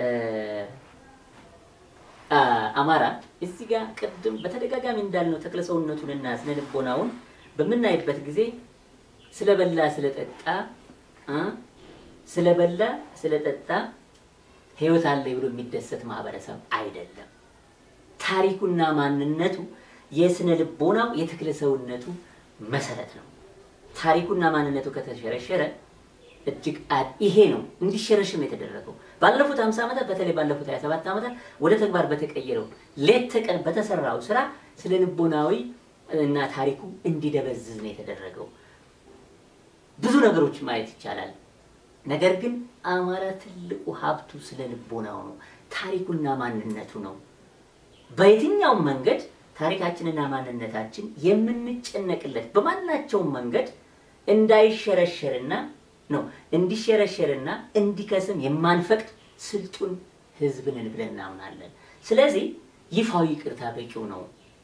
አማራ እዚህ ጋር ቅድም በተደጋጋሚ እንዳልነው ተክለ ሰውነቱንና ስነ ልቦናውን በምናይበት ጊዜ ስለበላ ስለጠጣ ስለበላ ስለጠጣ ህይወት አለ ብሎ የሚደሰት ማህበረሰብ አይደለም። ታሪኩና ማንነቱ የስነ ልቦናው የተክለ ሰውነቱ መሰረት ነው። ታሪኩና ማንነቱ ከተሸረሸረ እጅግ ይሄ ነው እንዲሸረሽም የተደረገው ባለፉት 50 ዓመታት በተለይ ባለፉት 27 ዓመታት ወደ ተግባር በተቀየረው ሌት ተቀን በተሰራው ስራ ስለ ልቦናዊ እና ታሪኩ እንዲደበዝዝ ነው የተደረገው። ብዙ ነገሮች ማየት ይቻላል። ነገር ግን አማራ ትልቁ ሀብቱ ስለ ልቦናው ነው፣ ታሪኩና ማንነቱ ነው። በየትኛውም መንገድ ታሪካችንና ማንነታችን የምንጨነቅለት በማናቸውም መንገድ እንዳይሸረሸርና ነው እንዲሸረሸርና እንዲከስም የማንፈቅድ ስልጡን ህዝብ ነን ብለን እናምናለን። ስለዚህ ይፋዊ ይቅርታ በቂው ነው።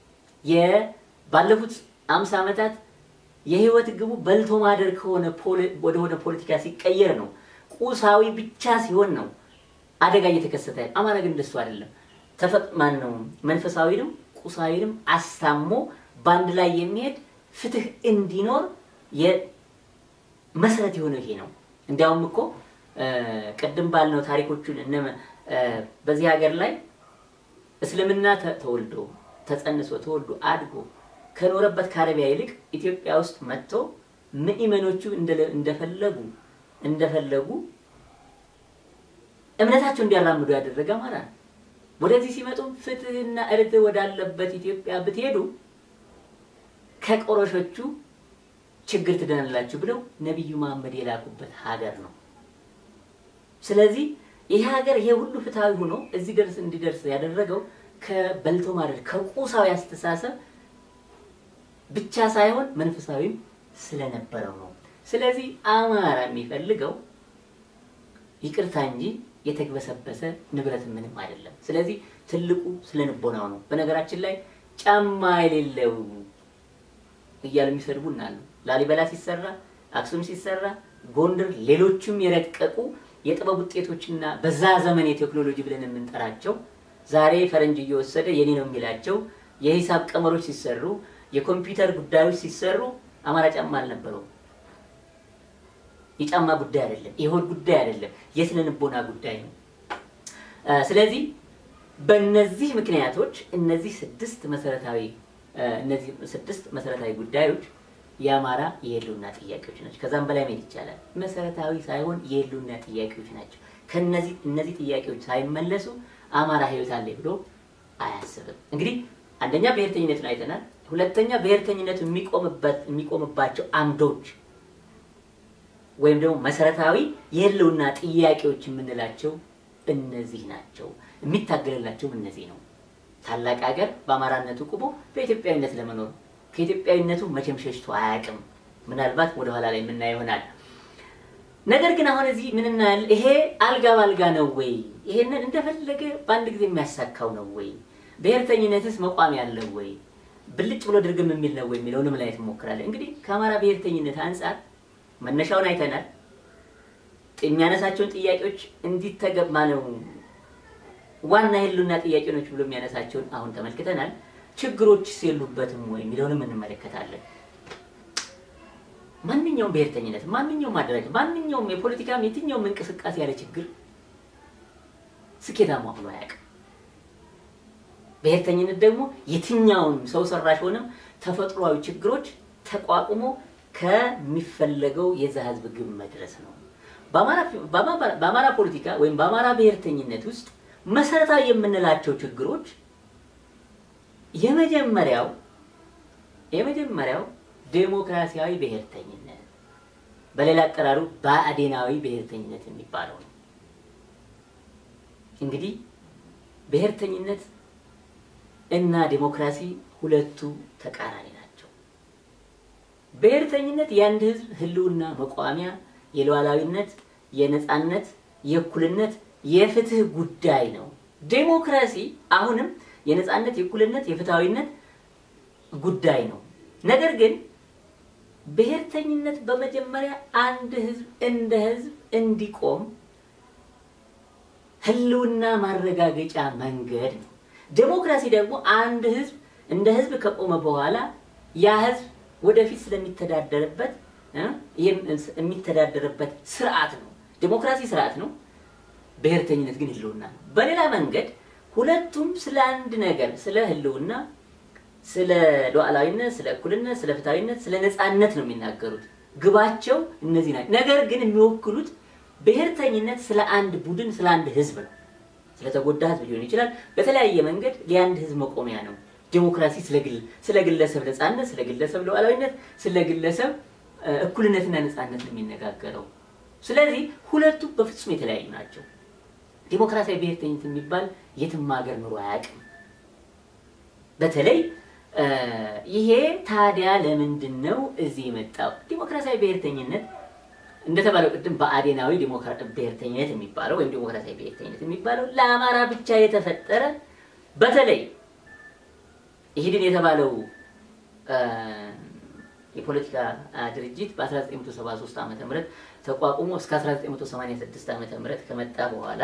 ባለፉት አምሳ ዓመታት የህይወት ግቡ በልቶ ማደር ከሆነ ወደሆነ ፖለቲካ ሲቀየር ነው። ቁሳዊ ብቻ ሲሆን ነው አደጋ እየተከሰተ አማራ ግን እንደሱ አይደለም። ተፈጥማን ነው መንፈሳዊንም ቁሳዊንም አስታሞ በአንድ ላይ የሚሄድ ፍትህ እንዲኖር መሰረት የሆነው ይሄ ነው። እንዲያውም እኮ ቅድም ባልነው ታሪኮቹን እነ በዚህ ሀገር ላይ እስልምና ተወልዶ ተጸንሶ ተወልዶ አድጎ ከኖረበት ከአረቢያ ይልቅ ኢትዮጵያ ውስጥ መጥቶ ምእመኖቹ እንደፈለጉ እንደፈለጉ እምነታቸው እንዲያራምዱ ያደረገ አማራ ነው። ወደዚህ ሲመጡ ፍትህና እርትዕ ወዳለበት ኢትዮጵያ ብትሄዱ ከቆሮሾቹ ችግር ትድናላችሁ ብለው ነቢዩ መሐመድ የላኩበት ሀገር ነው። ስለዚህ ይህ ሀገር ይሄ ሁሉ ፍትሃዊ ሆኖ እዚህ ደርስ እንዲደርስ ያደረገው ከበልቶ ማደር ከቁሳዊ አስተሳሰብ ብቻ ሳይሆን መንፈሳዊም ስለነበረው ነው። ስለዚህ አማራ የሚፈልገው ይቅርታ እንጂ የተግበሰበሰ ንብረት ምንም አይደለም። ስለዚህ ትልቁ ስለ ልቦናው ነው። በነገራችን ላይ ጫማ የሌለው እያሉ የሚሰድቡን አሉ። ላሊበላ ሲሰራ፣ አክሱም ሲሰራ፣ ጎንደር፣ ሌሎችም የረቀቁ የጥበብ ውጤቶችና በዛ ዘመን የቴክኖሎጂ ብለን የምንጠራቸው ዛሬ ፈረንጅ እየወሰደ የኔ ነው የሚላቸው የሂሳብ ቀመሮች ሲሰሩ፣ የኮምፒውተር ጉዳዮች ሲሰሩ አማራ ጫማ አልነበረውም። የጫማ ጉዳይ አይደለም፣ የሆድ ጉዳይ አይደለም፣ የስነ ልቦና ጉዳይ ነው። ስለዚህ በእነዚህ ምክንያቶች እነዚህ ስድስት መሰረታዊ እነዚህ ስድስት መሰረታዊ ጉዳዮች የአማራ የህልውና ጥያቄዎች ናቸው። ከዛም በላይ መሄድ ይቻላል። መሰረታዊ ሳይሆን የህልውና ጥያቄዎች ናቸው። ከነዚህ እነዚህ ጥያቄዎች ሳይመለሱ አማራ ህይወት አለ ብሎ አያስብም። እንግዲህ አንደኛ ብሔርተኝነቱን አይተናል። ሁለተኛ ብሔርተኝነቱ የሚቆምበት የሚቆምባቸው አምዶች ወይም ደግሞ መሰረታዊ የህልውና ጥያቄዎች የምንላቸው እነዚህ ናቸው። የሚታገልላቸውም እነዚህ ነው። ታላቅ ሀገር በአማራነቱ ቁሞ በኢትዮጵያዊነት ለመኖር ከኢትዮጵያዊነቱ መቼም ሸሽቶ አያውቅም። ምናልባት ወደኋላ ላይ የምናየው ይሆናል። ነገር ግን አሁን እዚህ ምን እናያለን? ይሄ አልጋ ባልጋ ነው ወይ? ይሄንን እንደፈለገ በአንድ ጊዜ የሚያሳካው ነው ወይ? ብሔርተኝነትስ መቋም ያለው ወይ? ብልጭ ብሎ ድርግም የሚል ነው ወይ የሚለውንም ላይ እንሞክራለን። እንግዲህ ከአማራ ብሔርተኝነት አንጻር መነሻውን አይተናል። የሚያነሳቸውን ጥያቄዎች እንዲተገባ ነው ዋና የህልውና ጥያቄዎች ብሎ የሚያነሳቸውን አሁን ተመልክተናል። ችግሮችስ የሉበትም ወይ የሚለውንም እንመለከታለን። ማንኛውም ብሔርተኝነት፣ ማንኛውም ማደራጀት፣ ማንኛውም የፖለቲካም የትኛውም እንቅስቃሴ ያለ ችግር ስኬታማ ሆኖ አያውቅም። ብሔርተኝነት ደግሞ የትኛውን ሰው ሰራሽ ሆነም ተፈጥሯዊ ችግሮች ተቋቁሞ ከሚፈለገው የዛ ህዝብ ግብ መድረስ ነው። በአማራ ፖለቲካ ወይም በአማራ ብሔርተኝነት ውስጥ መሰረታዊ የምንላቸው ችግሮች የመጀመሪያው የመጀመሪያው ዴሞክራሲያዊ ብሔርተኝነት በሌላ አጠራሩ ብአዴናዊ ብሔርተኝነት የሚባለው ነው። እንግዲህ ብሔርተኝነት እና ዴሞክራሲ ሁለቱ ተቃራኒ ናቸው። ብሔርተኝነት የአንድ ህዝብ ህልውና መቋሚያ፣ የሉዓላዊነት፣ የነፃነት፣ የእኩልነት፣ የፍትህ ጉዳይ ነው። ዴሞክራሲ አሁንም የነፃነት፣ የእኩልነት፣ የፍትሃዊነት ጉዳይ ነው። ነገር ግን ብሔርተኝነት በመጀመሪያ አንድ ህዝብ እንደ ህዝብ እንዲቆም ህልውና ማረጋገጫ መንገድ ነው። ዴሞክራሲ ደግሞ አንድ ህዝብ እንደ ህዝብ ከቆመ በኋላ ያ ህዝብ ወደፊት ስለሚተዳደርበት እ የሚተዳደርበት ስርዓት ነው። ዴሞክራሲ ስርዓት ነው። ብሔርተኝነት ግን ህልውና ነው። በሌላ መንገድ ሁለቱም ስለ አንድ ነገር ስለ ህልውና፣ ስለ ሉዓላዊነት፣ ስለ እኩልነት፣ ስለ ፍትሐዊነት፣ ስለ ነፃነት ነው የሚናገሩት። ግባቸው እነዚህ ናቸው። ነገር ግን የሚወክሉት ብሔርተኝነት ስለ አንድ ቡድን፣ ስለ አንድ ህዝብ ነው። ስለተጎዳ ህዝብ ሊሆን ይችላል። በተለያየ መንገድ የአንድ ህዝብ መቆሚያ ነው። ዴሞክራሲ ስለ ግለሰብ ነፃነት፣ ስለ ግለሰብ ሉዓላዊነት፣ ስለ ግለሰብ እኩልነትና ነፃነት ነው የሚነጋገረው። ስለዚህ ሁለቱ በፍጹም የተለያዩ ናቸው። ዲሞክራሲያዊ ብሔርተኝነት የሚባል የትም ሀገር ኑሮ አያውቅም። በተለይ ይሄ ታዲያ ለምንድን ነው እዚህ የመጣው? ዲሞክራሲያዊ ብሔርተኝነት እንደተባለው ቅድም በአዴናዊ ብሔርተኝነት የሚባለው ወይም ዲሞክራሲያዊ ብሔርተኝነት የሚባለው ለአማራ ብቻ የተፈጠረ በተለይ ኢህዴን የተባለው የፖለቲካ ድርጅት በ1973 ዓ ም ተቋቁሞ እስከ 1986 ዓ ም ከመጣ በኋላ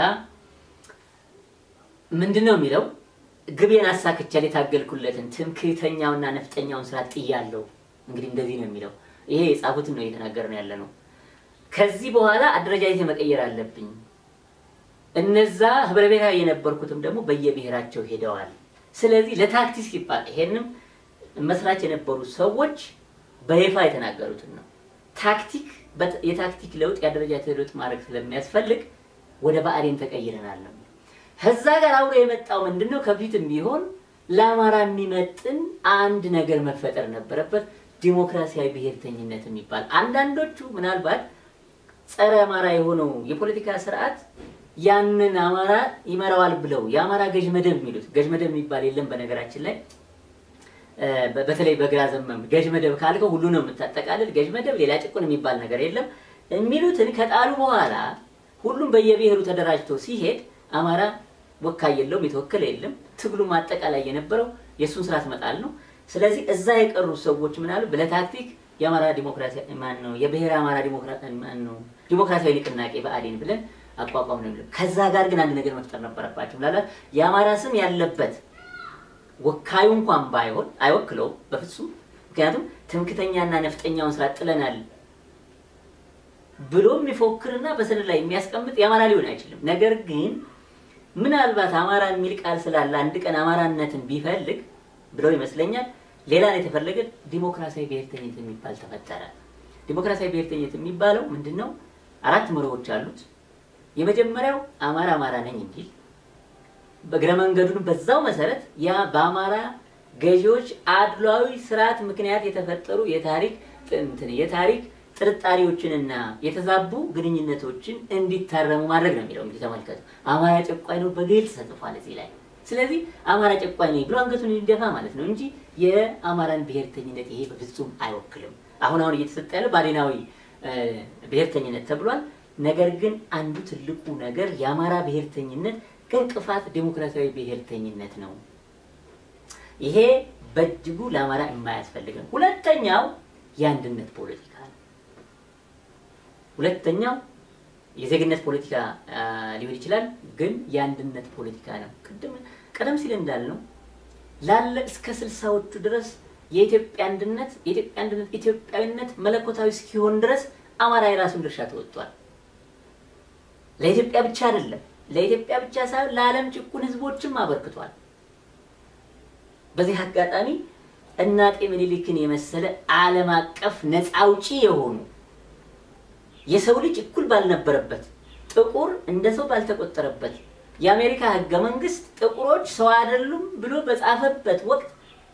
ምንድን ነው የሚለው? ግቤን አሳክቻል የታገልኩለትን ትምክህተኛውና ነፍጠኛውን ስርዓት ጥያለሁ። እንግዲህ እንደዚህ ነው የሚለው። ይሄ የጻፉትን ነው እየተናገርን ያለ ነው። ከዚህ በኋላ አደረጃጀት መቀየር አለብኝ። እነዛ ህብረ ብሔራዊ የነበርኩትም ደግሞ በየብሔራቸው ሄደዋል። ስለዚህ ለታክቲክ ሲባል ይሄንም መስራች የነበሩ ሰዎች በይፋ የተናገሩትን ነው። ታክቲክ የታክቲክ ለውጥ የአደረጃጀት ለውጥ ማድረግ ስለሚያስፈልግ ወደ ብአዴን ተቀይረናል ነው። ከዛ ጋር አብሮ የመጣው ምንድን ነው? ከፊትም ቢሆን ለአማራ የሚመጥን አንድ ነገር መፈጠር ነበረበት። ዲሞክራሲያዊ ብሔርተኝነት የሚባል አንዳንዶቹ ምናልባት ጸረ አማራ የሆነው የፖለቲካ ስርዓት ያንን አማራ ይመራዋል ብለው የአማራ ገዥ መደብ የሚሉት ገዥ መደብ የሚባል የለም በነገራችን ላይ በተለይ በግራ ዘመም ገዥ መደብ ካልከው ሁሉ ነው የምታጠቃልል። ገዥ መደብ ሌላ ጭቁን የሚባል ነገር የለም የሚሉትን ከጣሉ በኋላ ሁሉም በየብሔሩ ተደራጅቶ ሲሄድ አማራ ወካይ የለውም፣ የተወከለ የለም። ትግሉም አጠቃላይ የነበረው የእሱን ስርዓት መጣል ነው። ስለዚህ እዛ የቀሩ ሰዎች ምናሉ ለታክቲክ የአማራ ዲሞክራሲ ማን ነው የብሔረ አማራ ማን ነው ዲሞክራሲያዊ ንቅናቄ ብአዴን ብለን አቋቋም ነው የሚለው። ከዛ ጋር ግን አንድ ነገር መፍጠር ነበረባቸው። ምናልባት የአማራ ስም ያለበት ወካዩ እንኳን ባይሆን አይወክለውም በፍጹም። ምክንያቱም ትምክተኛና ነፍጠኛውን ስራ ጥለናል ብሎ የሚፎክርና በሰነድ ላይ የሚያስቀምጥ የአማራ ሊሆን አይችልም። ነገር ግን ምናልባት አማራ የሚል ቃል ስላለ አንድ ቀን አማራነትን ቢፈልግ ብለው ይመስለኛል ሌላ ነው የተፈለገ ዲሞክራሲያዊ ብሔርተኝነት የሚባል ተፈጠረ። ዲሞክራሲያዊ ብሔርተኝነት የሚባለው ምንድን ነው? አራት መርሆች አሉት። የመጀመሪያው አማራ አማራ ነኝ የሚል በእግረ መንገዱን በዛው መሰረት ያ በአማራ ገዢዎች አድሏዊ ስርዓት ምክንያት የተፈጠሩ የታሪክ እንትን የታሪክ ጥርጣሬዎችንና የተዛቡ ግንኙነቶችን እንዲታረሙ ማድረግ ነው የሚለው። እንግዲህ ተመልከቱ፣ አማራ ጨቋኝ ነው በግልጽ ተጽፏል እዚህ ላይ። ስለዚህ አማራ ጨቋኝ ነኝ ብሎ አንገቱን እንዲደፋ ማለት ነው እንጂ የአማራን ብሔርተኝነት ይሄ በፍጹም አይወክልም። አሁን አሁን እየተሰጠ ያለው ባዴናዊ ብሔርተኝነት ተብሏል። ነገር ግን አንዱ ትልቁ ነገር የአማራ ብሔርተኝነት ከእንቅፋት ዴሞክራሲያዊ ብሔርተኝነት ነው። ይሄ በእጅጉ ለአማራ የማያስፈልግ ነው። ሁለተኛው የአንድነት ፖለቲካ ነው። ሁለተኛው የዜግነት ፖለቲካ ሊሆን ይችላል፣ ግን የአንድነት ፖለቲካ ነው። ቅድም ቀደም ሲል እንዳልነው ላለ እስከ ስልሳዎቹ ድረስ የኢትዮጵያ አንድነት የኢትዮጵያ አንድነት ኢትዮጵያዊነት መለኮታዊ እስኪሆን ድረስ አማራ የራሱን ድርሻ ተወጥቷል። ለኢትዮጵያ ብቻ አይደለም፣ ለኢትዮጵያ ብቻ ሳይሆን ለዓለም ጭቁን ህዝቦችም አበርክቷል። በዚህ አጋጣሚ እነ አጤ ምኒልክን የመሰለ ዓለም አቀፍ ነፃ አውጪ የሆኑ የሰው ልጅ እኩል ባልነበረበት ጥቁር እንደ ሰው ባልተቆጠረበት የአሜሪካ ህገ መንግስት ጥቁሮች ሰው አይደሉም ብሎ በጻፈበት ወቅት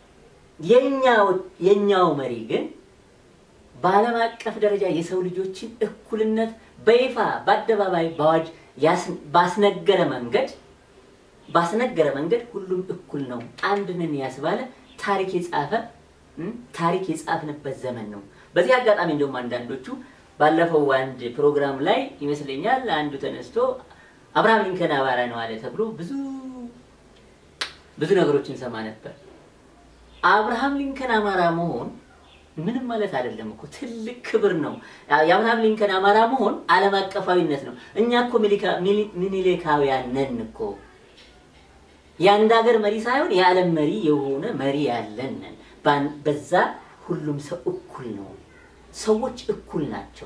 የኛው መሪ ግን በዓለም አቀፍ ደረጃ የሰው ልጆችን እኩልነት በይፋ በአደባባይ በአዋጅ ባስነገረ መንገድ ባስነገረ መንገድ ሁሉም እኩል ነው አንድ ነን ያስባለ ታሪክ የጻፈ ታሪክ የጻፍንበት ዘመን ነው። በዚህ አጋጣሚ እንደውም አንዳንዶቹ ባለፈው አንድ ፕሮግራም ላይ ይመስለኛል አንዱ ተነስቶ አብርሃም ሊንከን አማራ ነው አለ ተብሎ ብዙ ብዙ ነገሮችን ሰማ ነበር። አብርሃም ሊንከን አማራ መሆን ምንም ማለት አይደለም እኮ ትልቅ ክብር ነው። የአብርሃም ሊንከን አማራ መሆን ዓለም አቀፋዊነት ነው። እኛ እኮ ሚኒሊካውያን ነን እኮ የአንድ ሀገር መሪ ሳይሆን የዓለም መሪ የሆነ መሪ ያለን ነን። በዛ ሁሉም ሰው እኩል ነው። ሰዎች እኩል ናቸው።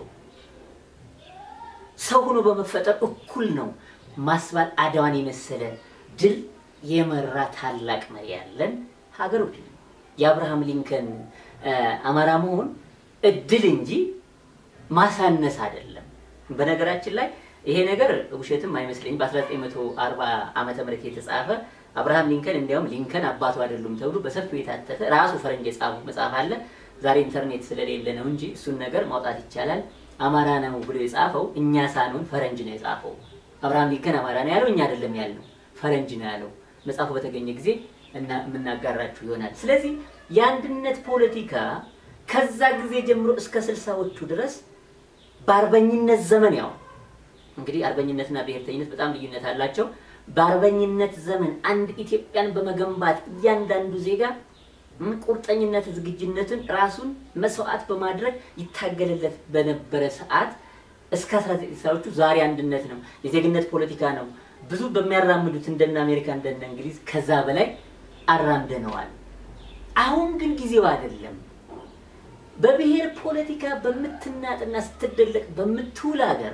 ሰው ሆኖ በመፈጠር እኩል ነው ማስባል አድዋን የመሰለ ድል የመራ ታላቅ መሪ ያለን ሀገሮች ነው። የአብርሃም ሊንከን አማራ መሆን እድል እንጂ ማሳነስ አይደለም። በነገራችን ላይ ይሄ ነገር ውሸትም አይመስለኝም። በ1940 ዓመተ ምህረት የተጻፈ አብርሃም ሊንከን እንዲያውም ሊንከን አባቱ አይደሉም ተብሎ በሰፊው የታተተ ራሱ ፈረንጅ የጻፉ መጽሐፍ አለ። ዛሬ ኢንተርኔት ስለሌለ ነው እንጂ እሱን ነገር ማውጣት ይቻላል። አማራ ነው ብሎ የጻፈው እኛ ሳንሆን ፈረንጅ ነው የጻፈው። አብርሃም ሊንከን አማራ ነው ያለው እኛ አይደለም ያልነው፣ ፈረንጅ ነው ያለው። መጽሐፉ በተገኘ ጊዜ እና የምናጋራችሁ ይሆናል። ስለዚህ የአንድነት ፖለቲካ ከዛ ጊዜ ጀምሮ እስከ ስልሳዎቹ ድረስ በአርበኝነት ዘመን ያው እንግዲህ አርበኝነትና ብሔርተኝነት በጣም ልዩነት አላቸው። በአርበኝነት ዘመን አንድ ኢትዮጵያን በመገንባት እያንዳንዱ ዜጋ ቁርጠኝነት፣ ዝግጅነትን ራሱን መስዋዕት በማድረግ ይታገልለት በነበረ ሰዓት እስከ 1960ዎቹ ዛሬ አንድነት ነው፣ የዜግነት ፖለቲካ ነው። ብዙ በሚያራምዱት እንደነ አሜሪካ እንደነ እንግሊዝ ከዛ በላይ አራምደነዋል። አሁን ግን ጊዜው አይደለም። በብሔር ፖለቲካ በምትናጥና ስትደለቅ በምትውል ሀገር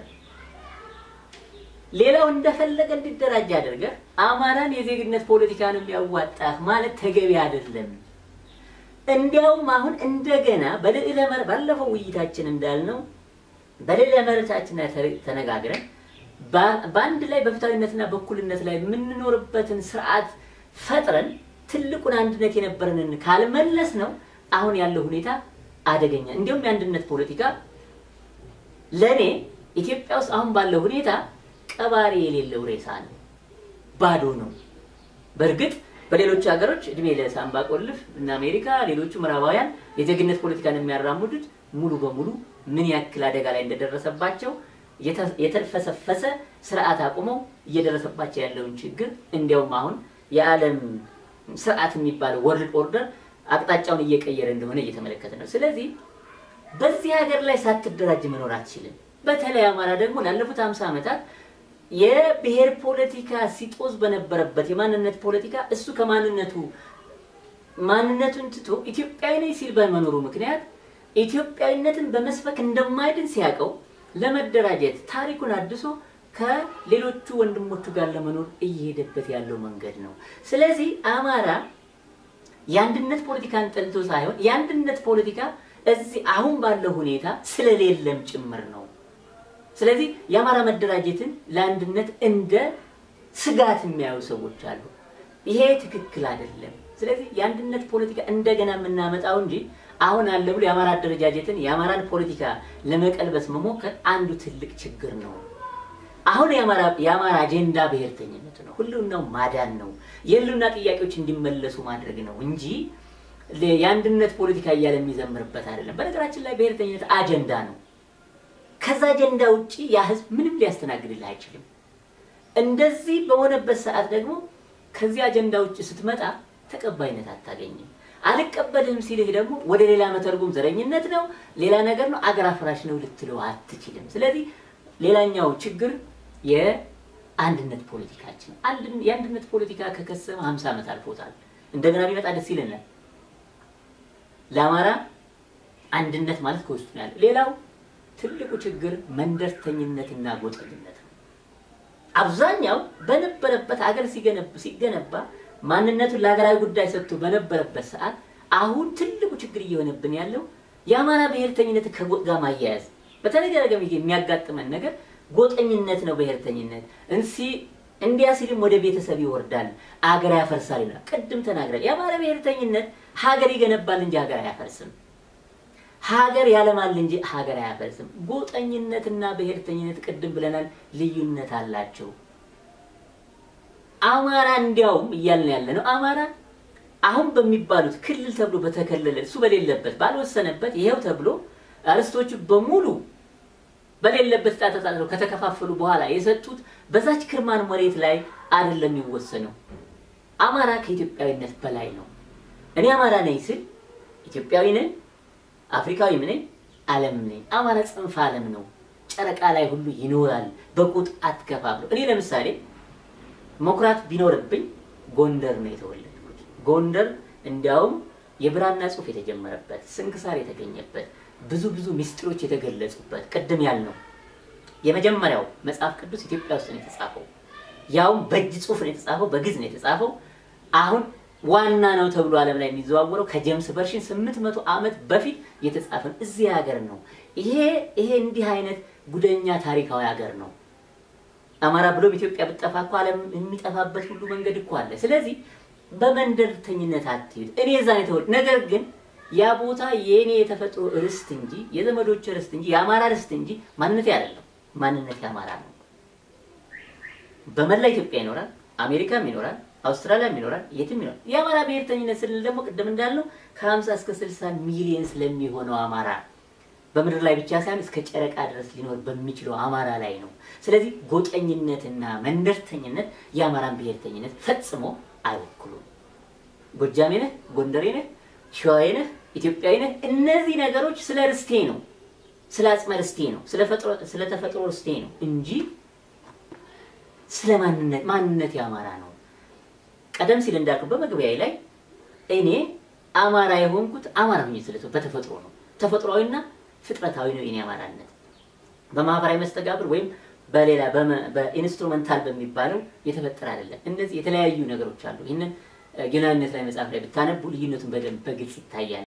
ሌላው እንደፈለገ እንዲደራጅ አድርገህ አማራን የዜግነት ፖለቲካ ነው የሚያዋጣህ ማለት ተገቢ አይደለም። እንዲያውም አሁን እንደገና በልዕለ መር ባለፈው ውይይታችን እንዳልነው በልዕለ መሬታችን ተነጋግረን በአንድ ላይ በፍትሃዊነትና በእኩልነት ላይ የምንኖርበትን ስርዓት ፈጥረን ትልቁን አንድነት የነበረንን ካልመለስ ነው አሁን ያለው ሁኔታ አደገኛ። እንዲሁም የአንድነት ፖለቲካ ለእኔ ኢትዮጵያ ውስጥ አሁን ባለው ሁኔታ ቀባሪ የሌለው ሬሳ ነው፣ ባዶ ነው። በእርግጥ በሌሎች ሀገሮች እድሜ ለሳምባ ቆልፍ እና አሜሪካ፣ ሌሎቹ ምዕራባውያን የዜግነት ፖለቲካን የሚያራምዱት ሙሉ በሙሉ ምን ያክል አደጋ ላይ እንደደረሰባቸው የተልፈሰፈሰ ስርዓት አቁመው እየደረሰባቸው ያለውን ችግር እንዲያውም አሁን የዓለም ስርዓት የሚባለው ወርልድ ኦርደር አቅጣጫውን እየቀየረ እንደሆነ እየተመለከተ ነው። ስለዚህ በዚህ ሀገር ላይ ሳትደራጅ መኖር አትችልም። በተለይ አማራ ደግሞ ላለፉት ሀምሳ ዓመታት የብሔር ፖለቲካ ሲጦዝ በነበረበት የማንነት ፖለቲካ እሱ ከማንነቱ ማንነቱን ትቶ ኢትዮጵያዊ ነኝ ሲል በመኖሩ ምክንያት ኢትዮጵያዊነትን በመስበክ እንደማይድን ሲያውቀው ለመደራጀት ታሪኩን አድሶ ከሌሎቹ ወንድሞቹ ጋር ለመኖር እየሄደበት ያለው መንገድ ነው። ስለዚህ አማራ የአንድነት ፖለቲካን ጠልቶ ሳይሆን የአንድነት ፖለቲካ እዚህ አሁን ባለው ሁኔታ ስለሌለም ጭምር ነው። ስለዚህ የአማራ መደራጀትን ለአንድነት እንደ ስጋት የሚያዩ ሰዎች አሉ። ይሄ ትክክል አይደለም። ስለዚህ የአንድነት ፖለቲካ እንደገና የምናመጣው እንጂ አሁን አለ ብሎ የአማራ አደረጃጀትን የአማራን ፖለቲካ ለመቀልበስ መሞከር አንዱ ትልቅ ችግር ነው። አሁን የአማራ አጀንዳ ብሔርተኝነት ነው፣ ህልውናው ማዳን ነው፣ የህልውና ጥያቄዎች እንዲመለሱ ማድረግ ነው እንጂ የአንድነት ፖለቲካ እያለ የሚዘምርበት አይደለም። በነገራችን ላይ ብሔርተኝነት አጀንዳ ነው። ከዛ አጀንዳ ውጭ ያ ህዝብ ምንም ሊያስተናግድልህ አይችልም። እንደዚህ በሆነበት ሰዓት ደግሞ ከዚህ አጀንዳ ውጭ ስትመጣ ተቀባይነት አታገኝም። አልቀበልም ሲልህ ደግሞ ወደ ሌላ መተርጉም ዘረኝነት ነው፣ ሌላ ነገር ነው፣ አገር አፍራሽ ነው ልትለው አትችልም። ስለዚህ ሌላኛው ችግር የአንድነት ፖለቲካችን የአንድነት ፖለቲካ ከከሰመ ሀምሳ ዓመት አልፎታል። እንደገና ቢመጣ ደስ ይለናል። ለአማራ አንድነት ማለት ከውስጡ ነው ያለው። ሌላው ትልቁ ችግር መንደርተኝነትና ጎጠኝነት ነው። አብዛኛው በነበረበት አገር ሲገነባ ማንነቱን ለሀገራዊ ጉዳይ ሰጥቶ በነበረበት ሰዓት አሁን ትልቁ ችግር እየሆነብን ያለው የአማራ ብሔርተኝነት ከጎጥ ጋር ማያያዝ በተደጋጋሚ የሚያጋጥመን ነገር ጎጠኝነት ነው። ብሔርተኝነት እንሲ እንዲያ ሲልም ወደ ቤተሰብ ይወርዳል፣ አገር ያፈርሳል ይላል። ቅድም ተናግራል። የአማራ ብሔርተኝነት ሀገር ይገነባል እንጂ ሀገር አያፈርስም። ሀገር ያለማል እንጂ ሀገር አያፈርስም። ጎጠኝነትና ብሔርተኝነት ቅድም ብለናል፣ ልዩነት አላቸው። አማራ እንዲያውም እያልን ያለ ነው። አማራ አሁን በሚባሉት ክልል ተብሎ በተከለለ እሱ በሌለበት ባልወሰነበት ይሄው ተብሎ አርስቶቹ በሙሉ በሌለበት ዕጣ ተጣጥለው ከተከፋፈሉ በኋላ የሰጡት በዛች ክርማን መሬት ላይ አይደለም የሚወሰነው። አማራ ከኢትዮጵያዊነት በላይ ነው። እኔ አማራ ነኝ ስል ኢትዮጵያዊ ነኝ፣ አፍሪካዊም ነኝ ዓለምም ነኝ። አማራ ጽንፈ ዓለም ነው። ጨረቃ ላይ ሁሉ ይኖራል። በቁጥ አትከፋፍለው። እኔ ለምሳሌ መኩራት ቢኖርብኝ ጎንደር ነው የተወለድኩት። ጎንደር እንዲያውም የብራና ጽሑፍ የተጀመረበት ስንክሳር የተገኘበት ብዙ ብዙ ምስጢሮች የተገለጹበት ቅድም ያልነው የመጀመሪያው መጽሐፍ ቅዱስ ኢትዮጵያ ውስጥ ነው የተጻፈው። ያውም በእጅ ጽሑፍ ነው የተጻፈው፣ በግዕዝ ነው የተጻፈው። አሁን ዋና ነው ተብሎ ዓለም ላይ የሚዘዋወረው ከጄምስ ቨርሽን ስምንት መቶ ዓመት በፊት የተጻፈ ነው። እዚህ ሀገር ነው። ይሄ ይሄ እንዲህ አይነት ጉደኛ ታሪካዊ ሀገር ነው። አማራ ብሎም ኢትዮጵያ ብጠፋ እኮ ዓለም የሚጠፋበት ሁሉ መንገድ እኮ አለ። ስለዚህ በመንደርተኝነት አትሂድ። እኔ እዛ ነው የተወለድኩት። ነገር ግን ያ ቦታ የእኔ የተፈጥሮ ርስት እንጂ የዘመዶች ርስት እንጂ የአማራ ርስት እንጂ ማንነቴ አይደለም። ማንነቴ አማራ ነው። በመላ ኢትዮጵያ ይኖራል፣ አሜሪካም ይኖራል፣ አውስትራሊያም ይኖራል፣ የትም ይኖራል። የአማራ ብሔርተኝነት ስንል ደግሞ ቅድም እንዳልነው ከ50 እስከ 60 ሚሊዮን ስለሚሆነው አማራ በምድር ላይ ብቻ ሳይሆን እስከ ጨረቃ ድረስ ሊኖር በሚችለው አማራ ላይ ነው። ስለዚህ ጎጠኝነትና መንደርተኝነት የአማራን ብሔርተኝነት ፈጽሞ አይወክሉም። ጎጃሜ ነህ፣ ጎንደሬ ነህ፣ ሸዋዬ ነህ፣ ኢትዮጵያዊ ነህ፣ እነዚህ ነገሮች ስለ ርስቴ ነው፣ ስለ አጽመ ርስቴ ነው፣ ስለ ተፈጥሮ ርስቴ ነው እንጂ ስለ ማንነት ማንነት የአማራ ነው። ቀደም ሲል እንዳልኩ በመግቢያዬ ላይ እኔ አማራ የሆንኩት አማራ ሆኜ ስለ በተፈጥሮ ነው። ተፈጥሯዊና ፍጥረታዊ ነው የኔ አማራነት። በማህበራዊ መስተጋብር ወይም በሌላ በኢንስትሩመንታል በሚባለው የተፈጠረ አይደለም። እነዚህ የተለያዩ ነገሮች አሉ። ይህንን ጌናዊነት ላይ መጽሐፍ ላይ ብታነቡ ልዩነቱን በደንብ በግልጽ ይታያል።